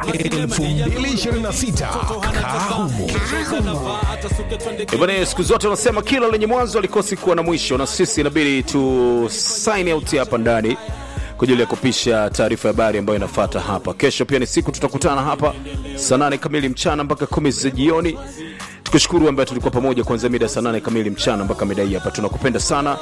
2026 Kahumo. Bwana, siku zote wanasema kila lenye mwanzo likosi kuwa na mwisho, na sisi inabidi tu sign out hapa ndani kwa ajili ya kupisha taarifa ya habari ambayo inafuata hapa. Kesho pia ni siku tutakutana hapa saa nane kamili mchana mpaka kumi za jioni. Tukushukuru ambaye tulikuwa pamoja kuanzia mida saa nane kamili mchana mpaka mida hii hapa. Tunakupenda sana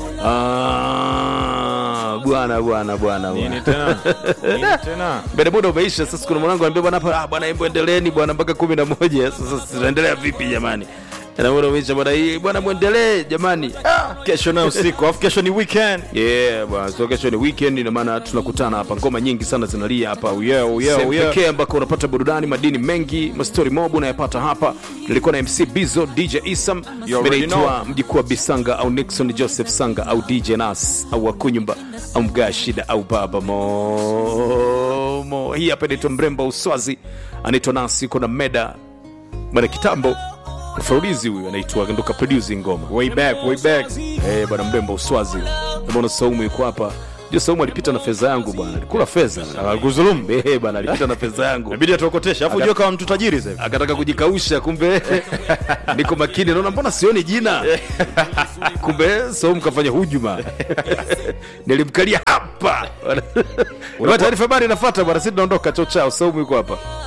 Ah, bwana bwana bwana Nini bwana. tena? Nini tena? Mbele muda umeisha. Sasa kuna mwanangu anambia bwana hapa, ah bwana, hebu endeleeni bwana mpaka kumi na moja. Sasa tunaendelea vipi jamani? Na muda umeisha bwana, hii bwana, muendelee jamani. Ah, Kesho na usiku, afu kesho ni weekend. yeah bwana, so kesho ni weekend, ina maana tunakutana hapa, ngoma nyingi sana zinalia hapa. Oh yeah, oh yeah, Sehemu oh yeah. pekee ambako unapata burudani, madini mengi, mastori mob unayapata hapa. Nilikuwa na MC Bizo, DJ Isam, You already naitwa mjukuu wa Bisanga au Nixon Joseph Sanga au DJ Nas au Wakunyumba au Mgaa Shida au Baba Momo. Hii hapa inaitwa Mrembo Uswazi, anaitwa Nas, yuko na Meda bwana kitambo mfaulizi huyu anaitwa Ndoka produce ngoma Way back, way back. Eh, bwana mrembo Uswazi. Mbona Saumu yuko hapa? Ndio Saumu alipita na fedha yangu bwana. Alikula fedha. Alkuzulumu. Eh, bwana alipita na fedha yangu. Inabidi atuokoteshe. Afu unajua kama mtu tajiri sasa. hivi. Akataka kujikausha kumbe niko makini naona mbona sioni jina. Kumbe Saumu kafanya hujuma. Nilimkalia hapa. Bwana taarifa habari inafuata bwana, sisi tunaondoka chao chao. Saumu yuko hapa.